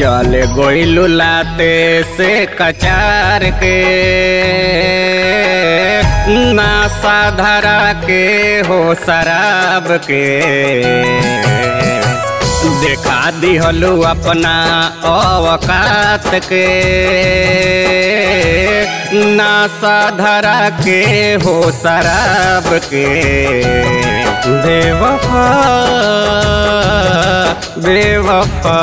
चले गोइलू लाते से कचार के नासा धरा के हो शराब के देखा दिहलू अपना अवकात के नासा धरा के हो शराब के बेवफा बेवफा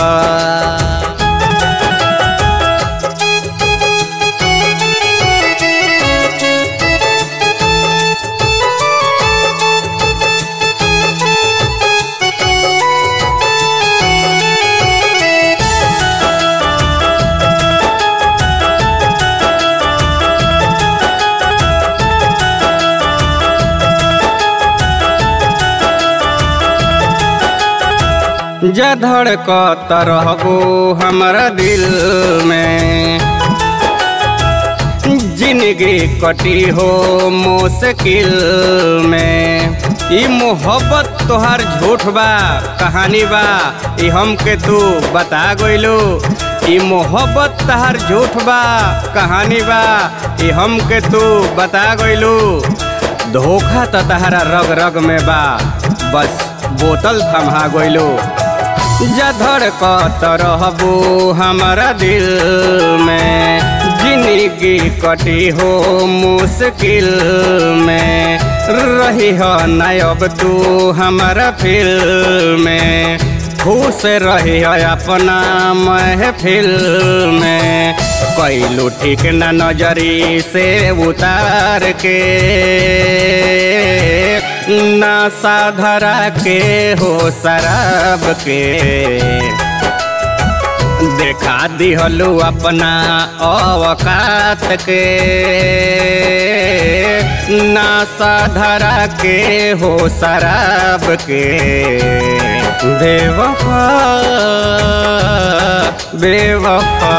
जधड़ कत रहबो हमरा दिल में जिंदगी कटी हो मुश्किल में ई मोहब्बत तोहार झूठ बा कहानी बा ई हमके तू बता गइलू ई मोहब्बत तोहार झूठ बा कहानी बा ई हमके तू बता गइलू धोखा त तहरा रग रग में बा बस बोतल थमा गइलू जधड़ कत रहबो हमारा दिल में जिंदगी कटी हो मुश्किल में रही हो नायब तू हमारा फिल में खुश रही हो अपना महफिल में कैलू ठीक न नजरी से उतार के नासा धरा के हो शराब के देखा दिहलू अपना अवकात के नासा धरा के हो शराब के बेवफा बेवफा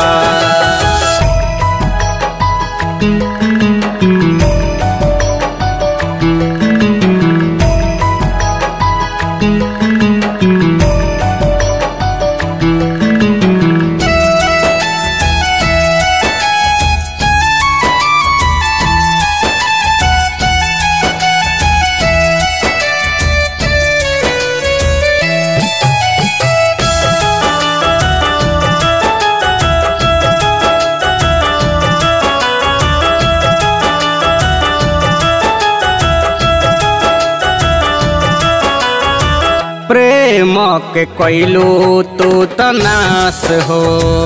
प्रेम के कैलू तू तनास हो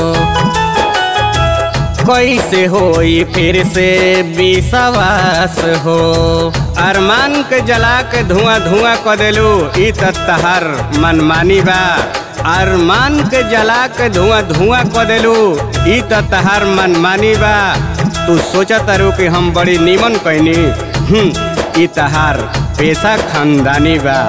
कैसे होई फिर से विश्वास हो अरमान के जला के धुआं धुआं क देलू ई त तहार मनमानी बा अरमान के जला के धुआं धुआं क देलू ई त तहार मनमानी बा तू सोचा तारू कि हम बड़ी नीमन कैनी हम्म, ई तहार पेशा खानदानी बा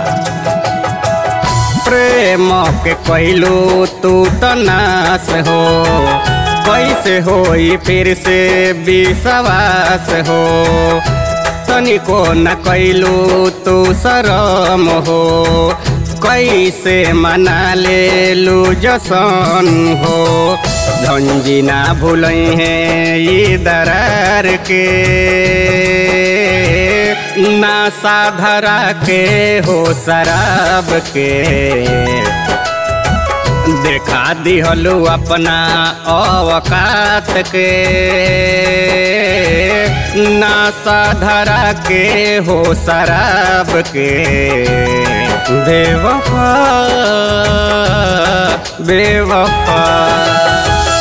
प्रेम के कहलू तू तनास हो कैसे होई फिर से विश्वास हो तनिको न कैलू तू शरम हो कैसे मना ले लू जसन हो धंजी ना भूलई है ये दरार के नासा धरा के हो शराब के देखा दिहलू अपना अवकात के नासा धरा के हो शराब के बेवफा बेवफा